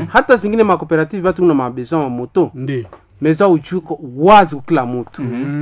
hata zingine makooperative batu na mabesoin wa moto ndio meza uchuko wazi kwa kila mtu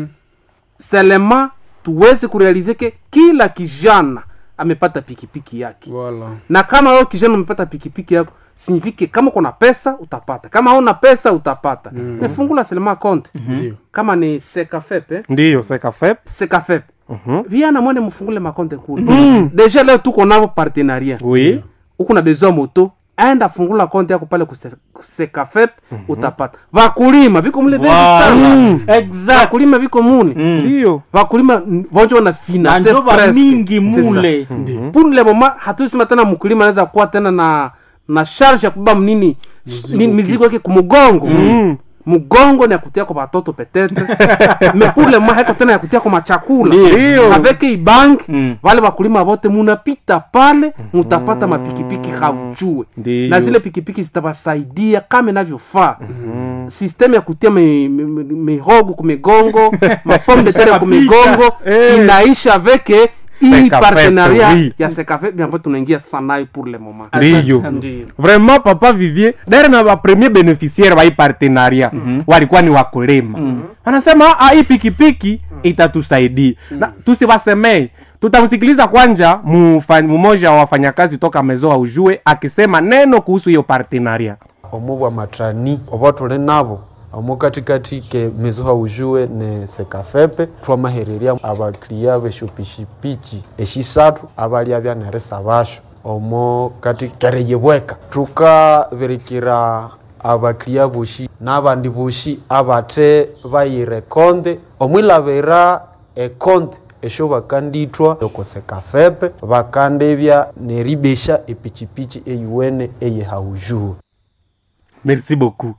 selema tuweze kurealize ke kila kijana amepata pikipiki yake Voilà. na kama wewe kijana umepata pikipiki yako signifike kama kuna pesa utapata kama hauna pesa utapata mm. nefungula selema konte ndio kama ni sekafep eh? ndiyo sekafep sekafep viana mwene mfungule makonte kule deja leo tuko navo partenariat oui uko na besoin moto aenda fungula konte yako pale kuse- kusekafep utapata vakulima viko mule vengi sana exact vakulima viko mune ndiyo vakulima n- vonjo wana na finance njoba presque. mingi C'est ça. mule pour le moment hatuisema tena mkulima anaweza kuwa tena na na charge ya kubeba mnini ni- mizigo yake kumugongo mugongo ni akutia kwa batoto petetre me pour le moment haiko tena ya kutia kwa machakula Ndio. avec ibank Mm. wale wakulima wote munapita pale mutapata mapikipiki haujue Ndio. na zile pikipiki zitabasaidia kama inavyofaa system ya kutia mi- mi- mi- mihogo kumigongo mapombe de terre kumigongo Eh. inaisha avec hii Sekafep, partenariat oui. ya sekafep ambayo tunaingia sanayo pour le moment ndiyo Ndio. vraiment papa vivier dare na bapremier beneficiaire ba hii partenaria walikuwa ni wakulima wanasema "Ah, hii pikipiki itatusaidia na tusiwasemei tutamsikiliza kwanja mufa- mmoja wa wafanyakazi toka mezo ujue akisema neno kuhusu hiyo partenaria omu bwa matrani obo tuli nabo omu katikati ke mezo haujue ne sekafepe twamahereria abakiriya beshupishipichi eshisatu abalia byaneresa basho omu kati kereyebweka tukabirikira abakiriya boshi n'abandi boshi abate bayire konde omwilabira ekonde esho bakandithwa okosekafepe bakandebya neribesha epichipichi eyuwene eyehaujuhu merci beaucoup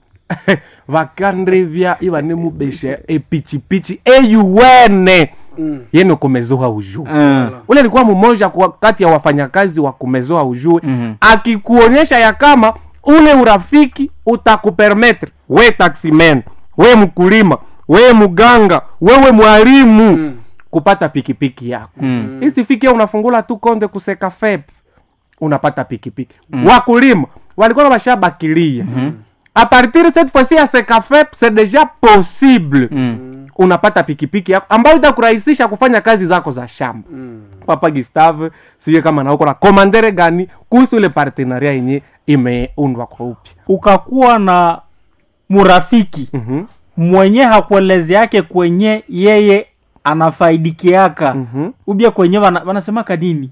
vakandrevya ivane mubesha epichipichi eyuwene yene kumezoa ujue Mm. ule alikuwa mmoja kwa- kati ya wafanyakazi wa kumezoa ujue Mhm. akikuonyesha ya kama ule urafiki utakupermetre we taximen we mkulima we mganga wewe mwalimu kupata pikipiki yako Mm. isifikia unafungula tu konde kuseka fep unapata pikipiki wakulima walikuwa washabakilia a partir cette fois-ci ya sekafep c'est déjà possible Mm. unapata pikipiki yako ambayo itakurahisisha kufanya kazi zako za shamba papa gustave sijue kama nauko na komandere gani kuhusu ile partenaria yenye imeundwa kwa upya ukakuwa na murafiki Mhm. mwenye hakueleze yake kwenye yeye anafaidikiaka Mhm. ubia kwenye wana, wanasemaka nini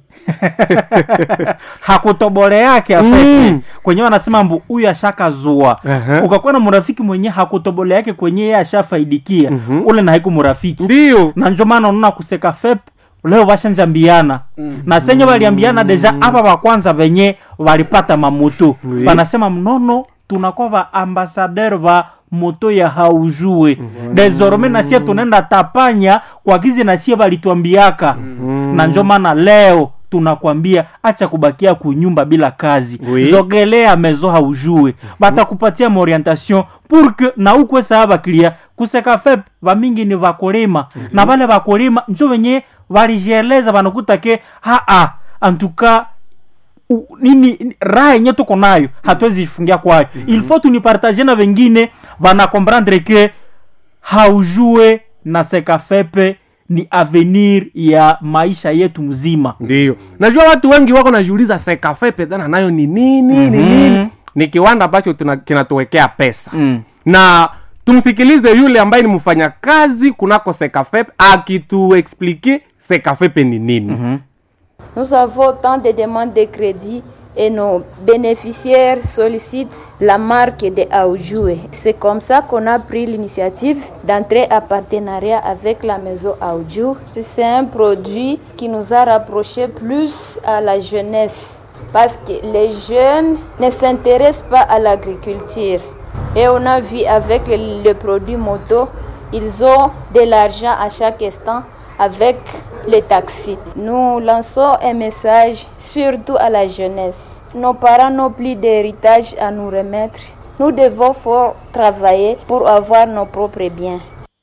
hakutobole yake afete Mm. kwenye wanasema mbu huyu ashakazua Aha. ukakuwa na murafiki mwenye hakutobole yake kwenye yeye ashafaidikia Mhm. ule na haiku murafiki ndiyo na njo maana unaona kuseka fep leo vashanjambiana na senye waliambiana deja apa vakwanza venye walipata mamoto Oui. wanasema mnono tunakuwa va ambasader va moto ya haujue desorme nasie tunaenda tapanya kwa kizi nasie valituambiaka na njo maana leo tunakwambia acha kubakia kunyumba bila kazi Oui. zogelea mezo haujue batakupatia maorientation pour que na ukwe saa bakilia kuseka fep vamingi ni vakulima na vale vakulima njo venye valijieleza vanakuta ke haa antuka u- nini ni- raha yenye tuko nayo hatuwezi jifungia kwayo il faut tunipartage na vengine vanakomprendre ke haujue na sekafepe ni avenir ya maisha yetu mzima ndiyo najua watu wengi wako najiuliza sekafepe tena nayo ni nini ni nini ni kiwanda ambacho tuna- kinatuwekea pesa mm. na tumsikilize yule ambaye ni mfanyakazi kunako sekafepe akituexplike sekafepe ni nini Nous avons tant de demandes de crédit et nos bénéficiaires sollicitent la marque de Aoujoué. C'est comme ça qu'on a pris l'initiative d'entrer en partenariat avec la maison Aoujou. C'est un produit qui nous a rapprochés plus à la jeunesse parce que les jeunes ne s'intéressent pas à l'agriculture. Et on a vu avec le, le produit moto, ils ont de l'argent à chaque instant avec les taxis. Nous lançons un message surtout à la jeunesse. Nos parents n'ont plus d'héritage à nous remettre. Nous devons fort travailler pour avoir nos propres biens.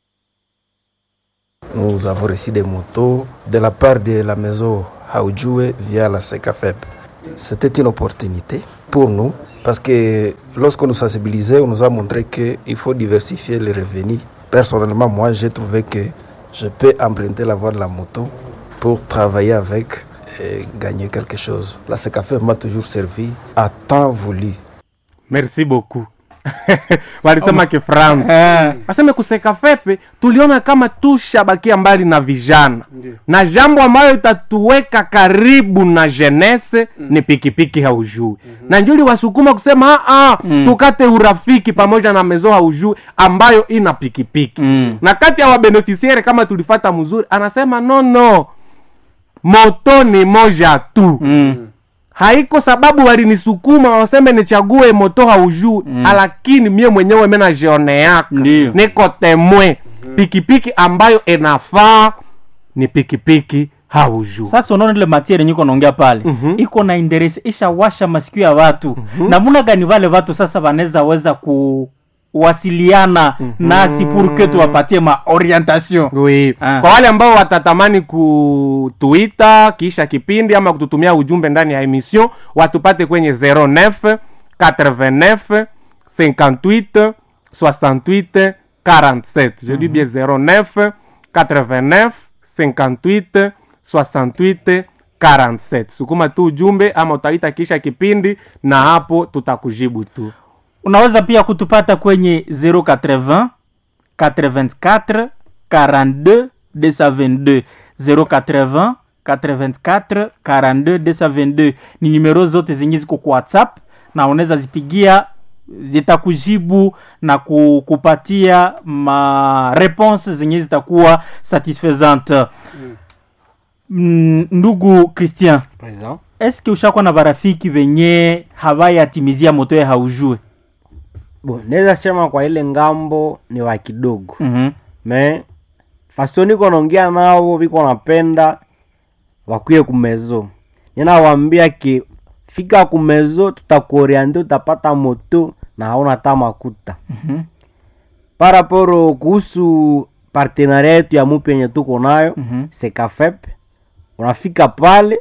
Nous avons reçu des motos de la part de la maison Haoujoué via la SECAFEP. C'était une opportunité pour nous Parce que lorsqu'on nous sensibilisait, on nous a montré qu'il faut diversifier les revenus. Personnellement, moi, j'ai trouvé que je peux emprunter la voie de la moto pour travailler avec et gagner quelque chose. La CECAFE m'a toujours servi à temps voulu. merci beaucoup walisema kifransa Eh, aseme kuseka fepe tuliona kama tushabakia mbali na vijana Ndiyo. na jambo ambayo itatuweka karibu na jenese ni pikipiki haujui na njuli wasukuma kusema "Ah, ah, tukate urafiki pamoja na mezo haujui ambayo ina pikipiki Mm. na kati ya wabenefisiere kama tulifata mzuri anasema no no moto ni moja tu mm, haiko sababu walinisukuma waseme nichague moto haujuu mm. lakini mie mwenyewe menajioneaka Ndiyo. niko temwe pikipiki ambayo inafaa ni pikipiki haujuu sasa unaona ile matiere nyiko naongea pale Mhm. iko na interesi ishawasha masikio ya watu namuna gani wale watu sasa wanaweza weza kuwasiliana nasi purke tuwapatie maorientation Oui. Ah. kwa wale ambao watatamani kutuita kisha kipindi ama kututumia ujumbe ndani ya emission watupate kwenye 09 89 58 68 47 je dis bien 09 89 58 68 47 sukuma tu ujumbe ama utaita kisha kipindi na hapo tutakujibu tu unaweza pia kutupata kwenye 080 84 42 222 080 84 42 222 ni numero zote zenye ziko kwa whatsapp na unaweza zipigia zitakujibu na ku- kupatia ma réponse zenye zitakuwa satisfaisante mm. ndugu christian eske ushakuwa na barafiki venye hawayatimizia moto ya haujue Bo, naweza sema kwa ile ngambo ni wa kidogo mm-hmm. me faso niko naongea nao viko napenda wakuye kumezo ninawambia ke fika kumezo tutakuoriante utapata moto na hauna hata makuta Mhm. paraporo kuhusu partenaria yetu ya mupi yenye tuko nayo Mhm. sekafep unafika pale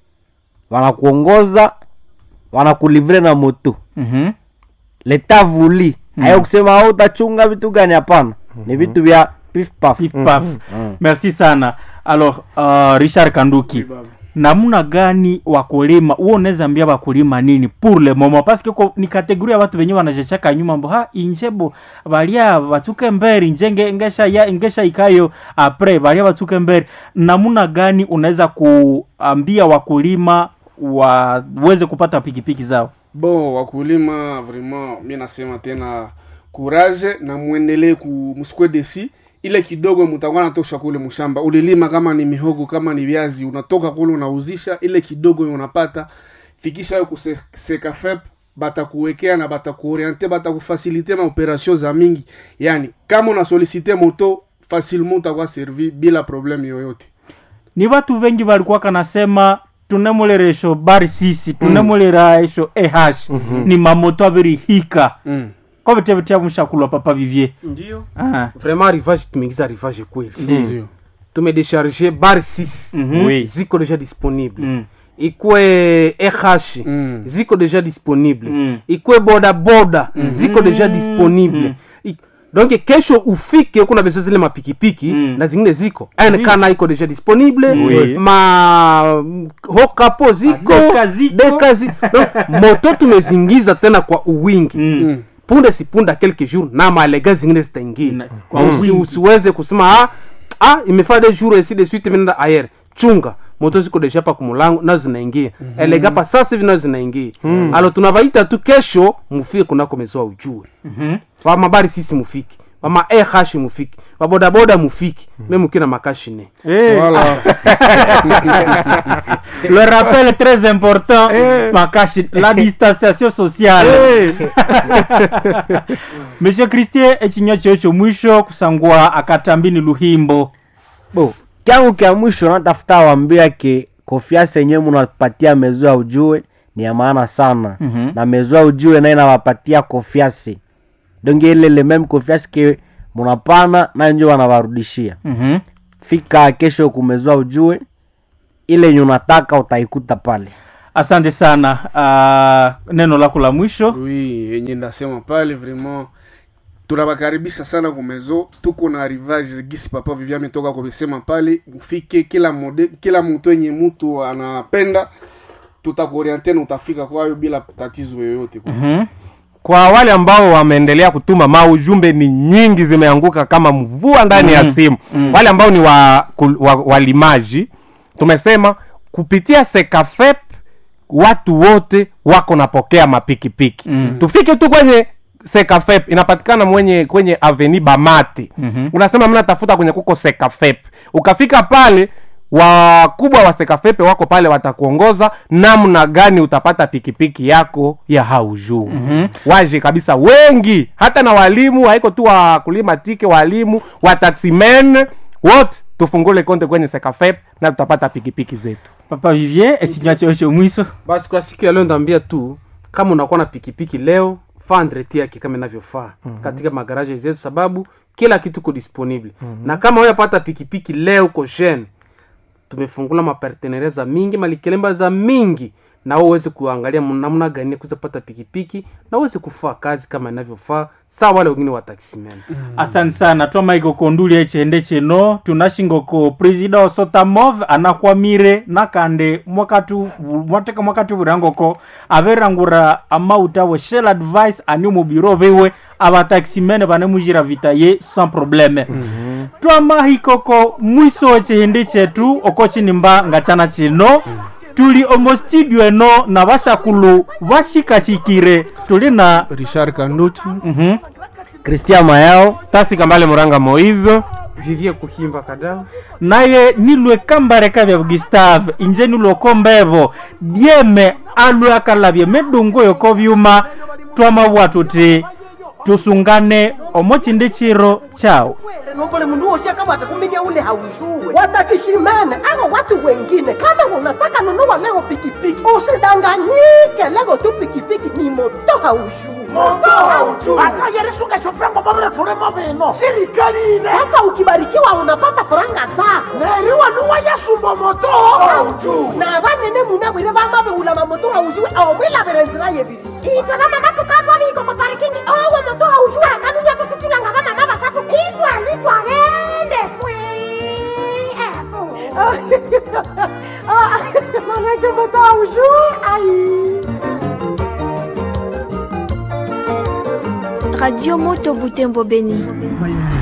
wanakuongoza wanakulivre na moto Mm-hmm. leta vuli Mm. hayo kusema au utachunga vitu gani hapana ni vitu vya pif paf Pif paf. merci sana alors uh, richard kanduki namna gani wakulima huo unaweza ambia wakulima nini pour le moment parce que ko- ni kategori ya watu wenye wanajechaka nyuma mbo ha injebo balia batuke mberi njenge ngesha ya ngesha ikayo apres balia batuke mberi namna gani unaweza kuambia wakulima waweze kupata pikipiki zao bon wakulima vraiment mi nasema tena courage na mwendelee ku msikwe desi ile kidogo mutakuwa natosha kule mshamba ulilima kama ni mihogo kama ni viazi unatoka kule unauzisha ile kidogo unapata fikisha yo kusekafep batakuwekea na batakuoriente batakufasilite maoperation za mingi yani kama unasolisite moto facilement utakuwa servi bila probleme yoyote ni watu wengi walikuwa kanasema tunemuleresho bari sisi tunemuleraesho eh ni mamoto abiri hika mm. ko vitevitya mushakulwa papa vivie ndio ah. vraiment rivage tumeingiza rivage kweli Ndio. tumedesharge bar 6 Mhm. Oui. ziko deja disponible Mm. ikwe eh Mm. ziko deja disponible Mm. ikwe bodaboda ziko deja disponible I- donc kesho ufike kuna beso zile mapikipiki Mm. na zingine ziko nkana iko deja disponible Oui. ma hokapo ziko Deka ziko. deka zi- donc moto tumezingiza tena kwa uwingi Mm. punde si punde quelques jours na malega zingine zitaingia Na- kwa Usi- wingi. usiweze kusema ah, ah imefaa de jour esi de suite imeenda ayer chunga moto ziko deja pa kumulango nazo zinaingia mm-hmm. elega pa sasa hivi nazo zinaingia mm. alo tunabaita tu kesho mufike kunako mezoa ujue Mhm. wamabari sisi mufiki wama eh mufiki wabodaboda mufiki mm. me mukina makashine Voilà. le rappel très important makashi la distanciation sociale monsieur christie echinywa cheo cho mwisho kusangwa akatambini luhimbo bo kyangu kya mwisho natafuta wambia ke konfiansi yenyewe munapatia mezo ya ujue ni ya maana sana Mhm. na mezo ya ujue naye nawapatia konfiansi donge ile ile meme konfiansi ke munapana nayo njo wanawarudishia Mhm. fika kesho kumezoa ujue ile yenye unataka utaikuta pale asante sana uh, neno lako la mwisho oui yenye ndasema pale vraiment tunawakaribisha sana kumezo tuko na rivage gisi papa vivia ametoka kumesema pale ufike kila mode, kila mtu yenye mtu anapenda tutakuoriente na utafika kwayo bila tatizo yoyote Mhm. kwa wale ambao wameendelea kutuma maujumbe ni nyingi zimeanguka kama mvua ndani ya simu wale ambao ni wa, kul- wa, walimaji tumesema kupitia sekafep watu wote wako napokea mapikipiki mm. tufike tu kwenye sekafep inapatikana mwenye kwenye aveni bamate mm-hmm. unasema mnatafuta kwenye kuko sekafep ukafika pale wakubwa wa sekafepe wako pale watakuongoza namna gani utapata pikipiki yako ya haujuu mm-hmm. waje kabisa wengi hata na walimu haiko tu wakulima tike walimu wataximen wote tufungule konte kwenye sekafep na tutapata pikipiki zetu papa vivier esinywa cheo cho mwiso basi kwa siku ya leo ndaambia tu kama unakuwa na pikipiki leo faa ndreti yake kama inavyofaa mm-hmm. katika magaraje zetu sababu kila kitu ko disponible mm-hmm. na kama uyapata pikipiki leo uko jeune tumefungula maparteneria za mingi malikelemba za mingi na wewe uweze kuangalia namna gani ya kuweza pata pikipiki na uweze kufaa kazi kama inavyofaa saa wale wengine wa taximen asante sana twamaiko konduli echende cheno tunashingoko presida osotamov anakwamire nakande mwakatu mwateka mwakati burangoko averangura amauta we shell advice ani mubiro biwe abataximene banemujira vita ye sans probleme mm-hmm. twamahikoko mwiso wechihindi chetu oko chinimba ngachana chino tuli omo studio eno na bashakulu bashikashikire tuli na richard kanduti mm-hmm. kristian mayao tasi kambale muranga moizo vivie kuhimba kadao naye nilwe kambareka bya gustave inje nilwoko mbevo dyeme alwe akalabye medungu yoko byuma twamabwa tuti tusungane omo chindi chiro chao nombole mundu wosi akabwata kuminya ule haujue watakishimene abo watu wengine kama unataka nunua leo pikipiki usidanganyike lego tu pikipiki ni moto haujue moto haujue hata yeresuka frango babere tulemo bino sirikali ine sasa ukibarikiwa unapata faranga zako neriwa nuwa yasumba moto haujue na banene munabwire bamabeula mamoto haujue omwilabire nzira yebiri itwe bamama tukatwaliko ku parikingi owo moto haujue akanuya tututulanga bamama basatu itwali twagende fwe manake moto haujue ai Radio Moto Butembo Beni.